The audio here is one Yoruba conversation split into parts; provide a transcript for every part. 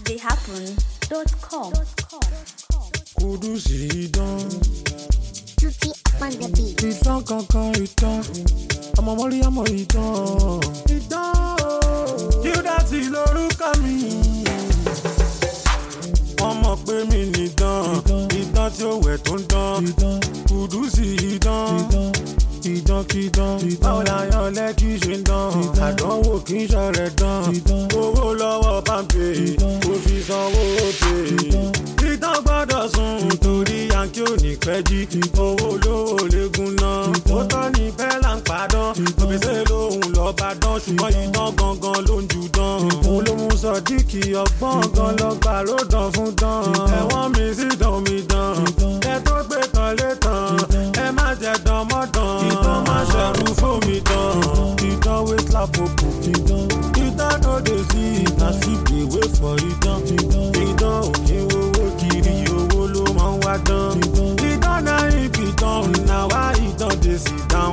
astheyhappen.com. Kudusi idán, Tutti up on the beat. idán kankan idán, ọmọ mọ́rí ọmọ idán. Idán Yúdátì lórúkọ mi. Wọ́n mọ̀ pé mi nìdán, idán tí ó wẹ̀ tó ń dán. Kudusi idán, idán kídán. Báwo la yan lẹ́kí ṣe ń dán? Àdánwò kì í ṣọ̀rẹ̀ dán. Owó lọ́wọ́ pàmpé, kò fi sanwó pè ìtàn gbọ́dọ̀ sùn torí yankí ò ní pẹ́ jí owó lówó léegun náà ó tọ́ ní bẹ́là ń padàn òbíṣẹ́ lòun lọ́ọ́ bá dán ṣùgbọ́n ìtàn gangan ló ń jù dán òun ló mú sọdíkì ọgbọ́n gan lọ́gbà ló dán fún dán ẹ̀wọ̀n mi sì dán mi dán ẹ tó gbé tán lé tán ẹ má jẹ dán mọ́ dán ìtàn má ṣẹ̀rù fún mi dán ìtàn wé slapopo ìtàn no dey see na still dey wait for ìtàn ìtàn òkè owó kiri owó ló máa ń wá dán. ìtàn náà ibi tán na wá ìtàn dey sit down.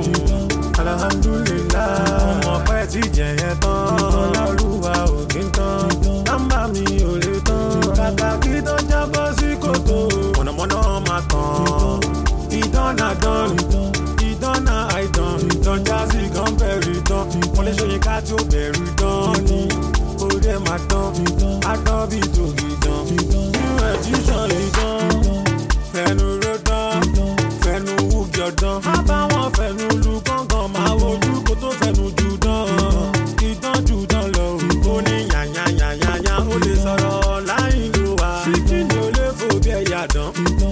alhamdulilah ọmọ pẹ́ ti jẹ̀yẹ tán. ìtàn lọ́lúwa òkè tán. nọ́mbà mi ò lè tán. kàkà kí tán jábọ́ sí kòtò. mọ̀nàmọ́ná máa tàn. ìtàn náà dán. ìtàn náà àìtàn. ìtàn jásí kan bẹ̀rù ìtàn. wọ́n lè ṣe yín ká tí ó bẹ̀rù ìtàn ni. orí ẹ̀ máa tán. adán bíi tòkì tán. new edition ìtàn. fẹnu ló dán. fẹnu wúgi ọ̀dán. má bá wọn fẹnu lu gángan. máa wojú kó tó fẹnu jù dán. ìtàn jù dán lọ. ó ní yànyànyànyànyà. ó lè sọ̀rọ̀ láì ló wá. ṣíkìnì ò lè fò bí ẹ̀yà dán.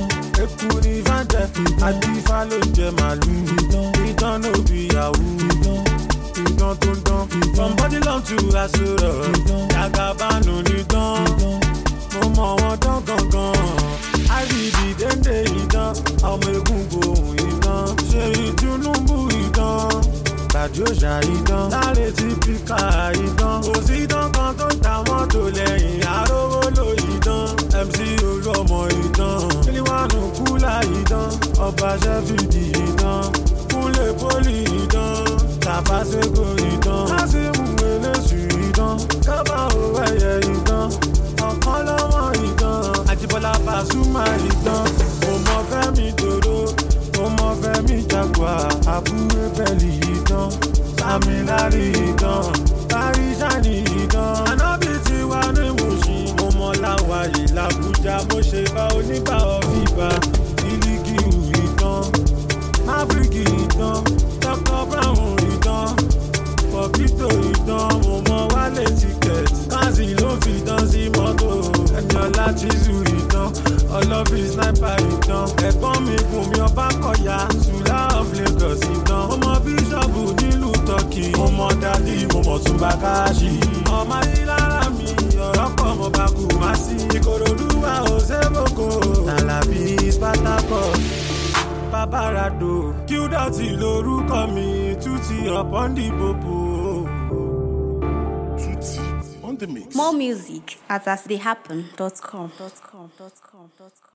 eku ní fàǹtẹ̀ àti ifá ló ń jẹ màlúù. ìtàn ló bí yahoo ìdán tó ń dán. from body long to asoro jagabanu ní dán. mo mọ wọn dán gangan. ibd dénde ìdán ọmọ egungun ohun ìdán. ṣe ìtúnúbù ìdán. tàbí òṣà ìdán. láre tí píkà ìdán. kò sí ìdán kan tó ń ta mọ́tò lẹ́yìn arówó ló ìdán. mc olú ọmọ ìdán. kílíwánù kúlà ìdán. ọba ṣẹ́fìdì ìdán. kúnlẹ̀ pólì ìdán tàfàṣẹ́gò ìdán. kásìmù eléṣù ìdán. kábà òwò ẹ̀yẹ ìdán. ọ̀kan lọ́mọ ìdán. àjibọ́lá pàṣùmà ìdán. mo mọ fẹ́mi dòdò. mo mọ fẹ́mi jagua. àbúrò bẹ́ẹ̀lì ìdán. sàmìlárì ìdán. parí sani ìdán. ànábì ti wá ní mùsùn. mo mọ láwàyè làbújá. mo ṣe bá onígbà ọ̀fìbà. ìlíkìú ìdán. máfíríkì ìdán. dr brown ìdán pọ̀pítò ìdán mo mọ wálé tíkẹ́ẹ̀tì káàsì ló fi dán sí mọ́tò ẹ̀jọ̀lá tìzú ìdán ọlọ́fì sniper ìdán ẹ̀gbọ́n mi gùn mi ọba kọ̀yà sùlá of lagos ìdán mo mọ bíṣọ̀bù nílùú turkey mo mọ dádì mo mọ túnbà káàṣì ọmọ ayélujára mi ọ̀rọ̀ pọ̀ mo bá kú má sí ìkòròdú wa ò sébòkò tàlàbí spartacus babarado qdọ̀tì lorúkọ mi tútì ọ̀pọ̀ndìbòbò. Tutti on the mix. More music at astheyhappen.com.